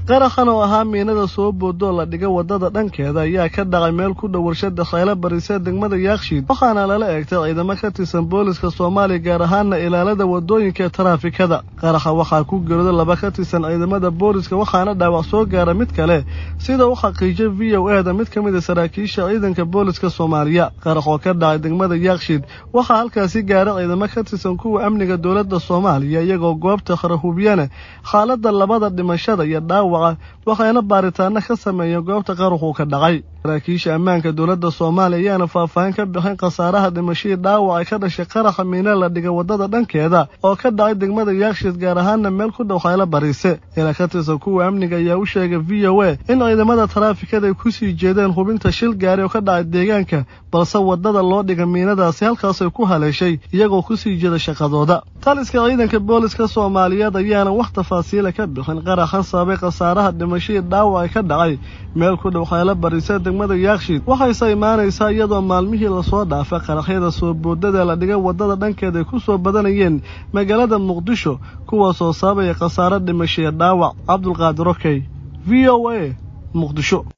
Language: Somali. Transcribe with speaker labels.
Speaker 1: qaraxan oo ahaa miinada soo boodoo la dhiga waddada dhankeeda ayaa ka dhacay meel ku dhow warshada khaylo barise degmada yaakshiid waxaana lala eegtay ciidamo ka tirsan booliska soomaaliya gaar ahaana ilaalada waddooyinka ee taraafikada qaraxa waxaa ku gerooda laba ka tirsan ciidamada booliska waxaana dhaawac soo gaara mid kale sida u xaqiijay v o e da mid ka mid a saraakiisha ciidanka booliska soomaaliya qarax oo ka dhacay degmada yaakshiid waxaa halkaasi gaara ciidamo ka tirsan kuwa amniga dowladda soomaaliya iyagoo goobta qarahubiyana xaaladda labada dhimashada iyo dhaawaca waxayna baaritaano ka sameeyeen goobta qaruxuu ka dhacay saraakiisha ammaanka dowladda soomaaliya ayaana faahfaahin ka bixin khasaaraha dhimashadii dhaawac ay ka dhashay qaraxa miina la dhiga waddada dhankeeda oo ka dhacay degmada yaakshiid gaar ahaana meel ku dhow khaylo bariise ila ka tirsan kuwa amniga ayaa u sheegay v o a in ciidamada taraafikada ay kusii jeedeen hubinta shil gaari oo ka dhacay deegaanka balse waddada loo dhiga miinadaasi halkaasay ku haleeshay iyagoo kusii jeeda shaqadooda taliska ciidanka booliska soomaaliyeed ayaana wax tafaasiila ka bixin qaraxan sababay khasaaraha dhimashadii dhaawac ay ka dhacay meel ku dhow khaylo barise degmada yaakshiid waxayse imaanaysaa iyadoo maalmihii lasoo dhaafay qaraxyada soo boodada la dhigay waddada dhankeeda ay ku soo badanayeen magaalada muqdisho kuwaasoo sababaya khasaaro dhimashaya dhaawac cabdulqaadir okey v o a muqdisho